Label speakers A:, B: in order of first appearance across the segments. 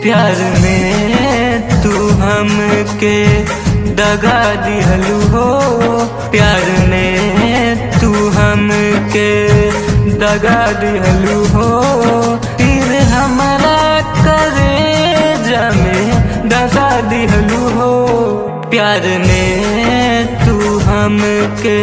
A: प्यार में तू हमके दगा दिहलू हो प्यार में तू हमके दगा दिहलू हो तीर हमारा करे जमे दगा दिहलू हो प्यार में तू हमके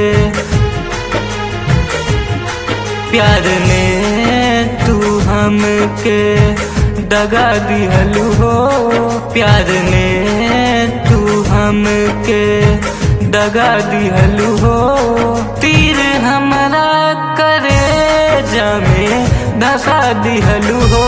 A: प्यार में तू हमके दगा दिहलू हो प्यार में तू हमके दगा दिहलू हो तीर हमारा करे जमे धसा दिहलू हो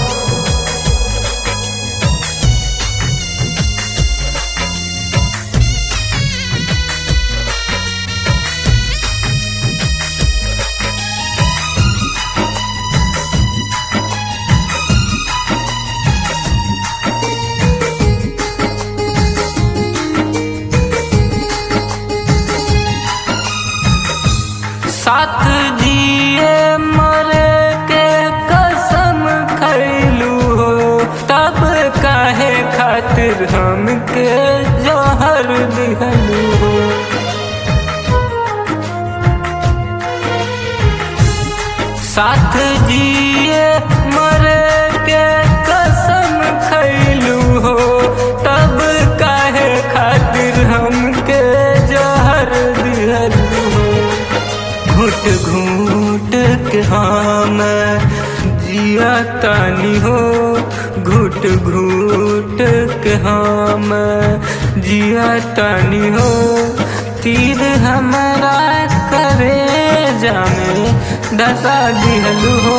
A: साथ जिए मरे के कसम खैलू हो तब काहे खातिर हमके जहर दिहलू हो साथ जिए मरे के कसम खैलू हो तब काहे खातिर हमके जहर दिहलू हो घुट घूट के हम जिया तानी हो घुट घूट के हम जिया तानी हो तीर हमारा करे जामे दशा दिहलू हो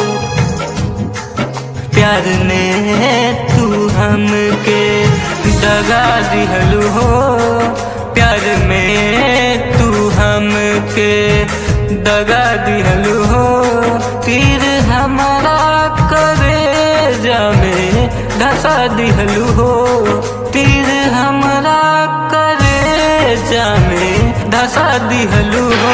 A: प्यार ने तू हमके दगा दिहलू हो प्यार में तू हमके दगा दिहलू हो तीर हमारा करे जामे धसा दिहलू हो तीर हमारा करे जामे धसा दिहलू हो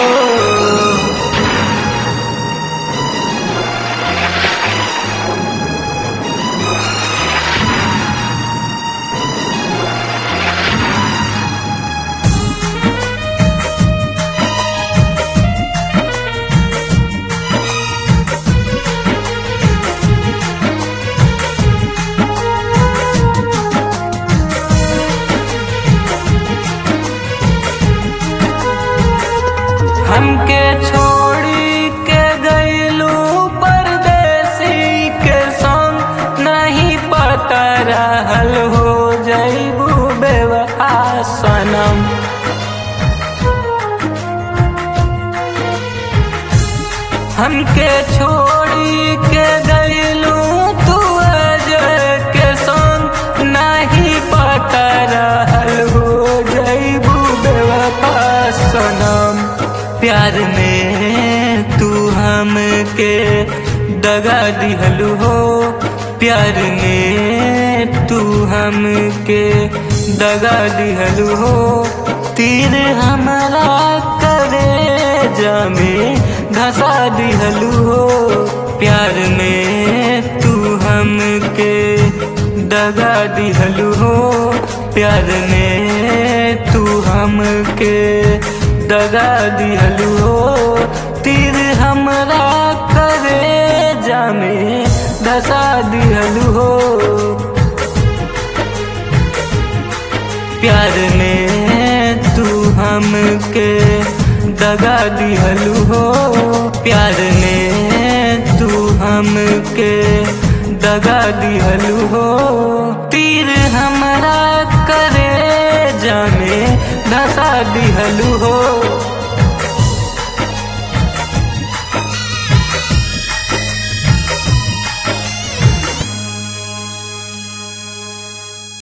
A: हमके छोड़ी के गईलू परदेसी के संग नहीं पता रहल हो जईबू बेवफा सनम हमके छोड़ी के गईलू तू अजय के संग नहीं पता रहल हो जईबू बेवफा सनम प्यार में तू हमके दगा दिहलू हो प्यार में तू हमके दगा दिहलू हो तीर हमारा करे जामे धसा दिहलू हो प्यार में तू हमके दगा दिहलू हो प्यार में तू हमके दगा दिहलू हो तीर हमरा करे जामे दशा दिहलू हो प्यार में तू हमके दगा दिहलू हो प्यार में तू हमके दगा दिहलू हो तीर हमरा करे जामे धसा दिहलू हो